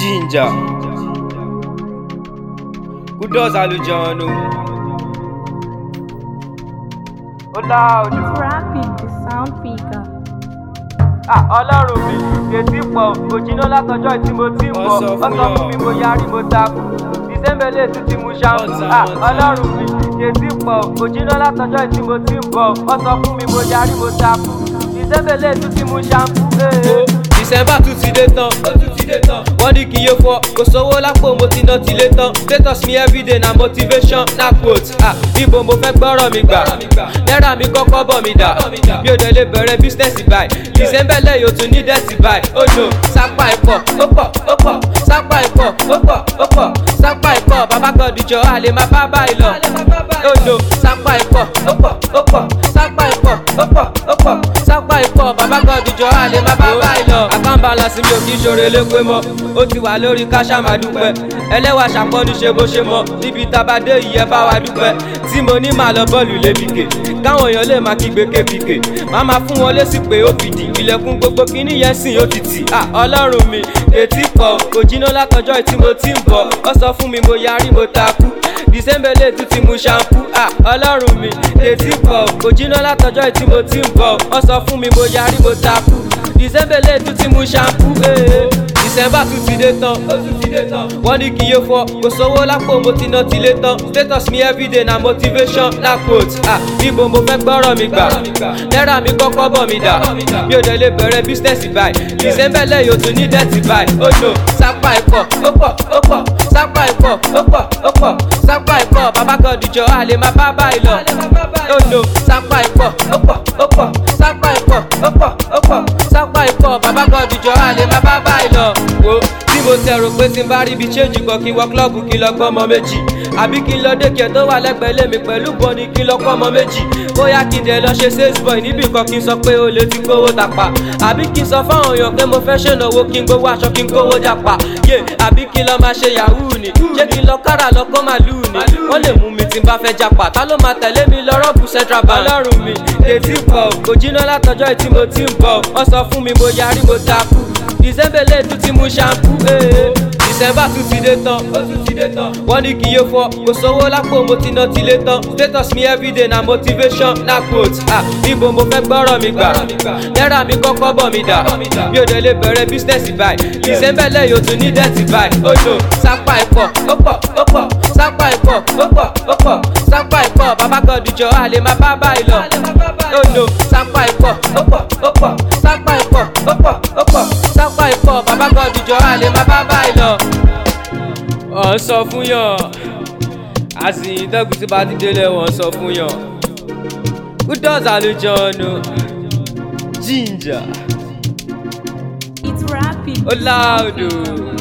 Ginger. Kudos Alujanu. Ó láòdù. Rapping the sound picker. Ah, ọlọ́run mi kètì pọ̀ òjìnà látọjọ́ tí mo ti ń bọ̀ Wọ́n sọ fún ọsọ fún mi mo yarí mo takú ìsẹ́mbẹ̀lẹ̀ tún ti mu ṣáàpù Wọ́n ta, Ah, wọ́n ta. ọlọ́run mi kètì pọ̀ òjìnà látọjọ́ tí mo ti ń bọ̀ ọsọ fún mi mo yarí mo takú ìsẹ́mbẹ̀lẹ̀ tún ti mu ṣáàpù. December tún ti dé tán. Ó tún ti dé tán. Wọ́n ní kí n yé fọ́. Kò sówó lápò mo ti ná tilé tán. Status mi everyday na motivation na quote. Ah, Ibo mo fẹ́ gbọ́rọ̀ mi gbà. Náírà mi kọ́kọ́ bọ̀ mi dà. Mi ò dẹ̀ lè bẹ̀rẹ̀ business báyìí. December lẹ́yìn o tún ní dẹ́sì báyìí. Ó lò sápá ìpọ̀, ó pọ̀, ó pọ̀. Sápá ìpọ̀, ó pọ̀, ó pọ̀. Sápá ìpọ̀, bàbá kan dìjọ́ a lè máa bá báyìí lọ. Ó lò sápá ìpọ̀, ó pọ̀, ó pọ̀. Sápá ìpọ̀, ó pọ̀, ó pọ̀. Sápá ìpọ̀, bàbá kan dìjọ́ a lè máa bá báyìí lọ. Àkànbalance mi ò kí ṣoore lépe mọ́. Ó ti wà lórí káṣá máa dúpẹ́. Ẹlẹ́wà ṣàpọ́nú ṣe bó ṣe mọ́. Níbi tabadé yìí ẹ bá wa dúpẹ́. Tí mo ní màá lọ bọ́ọ̀lù lébìkè. Káwọn èèyàn lè máa kígbe kébìkè. Màá máa fún wọn lésì pé ó fìdí. Ilẹ̀kùn gbogbo kíní yẹn sìn ó ti tì. À ọlọ́run mi, ètí kọ̀. Kò jiná látọjọ́ tí mo ti ń bọ̀. Ó sọ fún mi mo yarí mo takú. Dìsẹ́mbẹ̀lẹ̀ tún ti mu ṣampú. À ọlọ́run mi, ètí kọ̀. Kò jiná látọjọ́ tí mo ti ń bọ̀. Ó sọ fún mi mo yarí mo takú. Dìsẹ́mbẹ̀lẹ̀ tún ti mu ṣampú. December tún ti dé tán. Ó tún ti dé tán. Wọ́n ní kí n yé fọ́. Kò sówó lápò mo ti ná tilé tán. Status mi everyday na motivation na quote. Ah, Ibo mo fẹ́ gbọ́rọ̀ mi gbà. Náírà mi kọ́kọ́ bọ̀ mi dà. Mi ò dẹ̀ lè bẹ̀rẹ̀ business báyìí. December lẹ́yìn o tún ní dẹ́tì báyìí. Ó lò sápá ìpọ̀, ó pọ̀, ó pọ̀. Sápá ìpọ̀, ó pọ̀, ó pọ̀. Sápá ìpọ̀, bàbá kan dìjọ́ a lè máa bá báyìí lọ. Ó lò sápá ìpọ̀, ó pọ̀, ó pọ̀. Sápá ìpọ̀, ó pọ̀, ó pọ̀. Sápá ìpọ̀, bàbá kan dìjọ́ a lè máa bá báyìí lọ. Wo tí mo tẹ̀rù pé tí n bá rí ibi change kan kí n wọ klọ́ọ̀bù kí n lọ gbọ́ ọmọ méjì. Àbí kí n lọ dékè tó wà lẹ́gbẹ̀ẹ́ lé mi pẹ̀lú bọ́ni kí n lọ kọ́ ọmọ méjì. Bóyá kí n dẹ̀ lọ ṣe sales boy níbì kan kí n sọ pé o lè ti gbówó tàpá. Àbí kí n sọ fáwọn èèyàn pé mo fẹ́ ṣènáwó kí n gbówó aṣọ kí n gbówó jàpá. Yé àbí kí n lọ máa ṣe yahoo ni. Ṣé kí n lọ kára lọ kó màlúù ni? Wọ́n lè mú mi tí n bá fẹ́ jàpá. Ta ló máa tẹ̀lé mi lọ rọ́ọ̀bù central bank? Ọlọ́run mi, ètí pọ̀, kò jiná látọjọ́ tí mo ti ń bọ̀. Wọ́n sọ fún mi mo yarí mo takú. December tún ti mu ṣampú. December tún ti dé tán. Ó tún ti dé tán. Wọ́n ní kí n yé fọ́. Kò sówó lápò mo ti ná tilé tán. Status mi everyday na motivation na quote. Ah, Ibo mo fẹ́ gbọ́rọ̀ mi gbà. Náírà mi kọ́kọ́ bọ̀ mi dà. Mi ò dẹ̀ lè bẹ̀rẹ̀ business báyìí. December lẹ́yìn o tún ní dẹ́tì báyìí. Ó lò sápá ìpọ̀, ó pọ̀, ó pọ̀. Sápá ìpọ̀, ó pọ̀, ó pọ̀. Sápá ìpọ̀, bàbá kan dìjọ́ a lè máa bá báyìí lọ. Ó lò sápá ìpọ̀, ó pọ̀, ó pọ̀. Sápá ìpọ̀, ó pọ̀, ó pọ̀. Sápá ìpọ̀, bàbá kan dìjọ́ a lè máa bá báyìí lọ. Wọ́n sọ fún yàn, àsìyìn tẹ́kùn tí bá ti délé wọ́n sọ fún yàn. Kudos Alujanu. Ginger. It's rapping. Ó láòdù.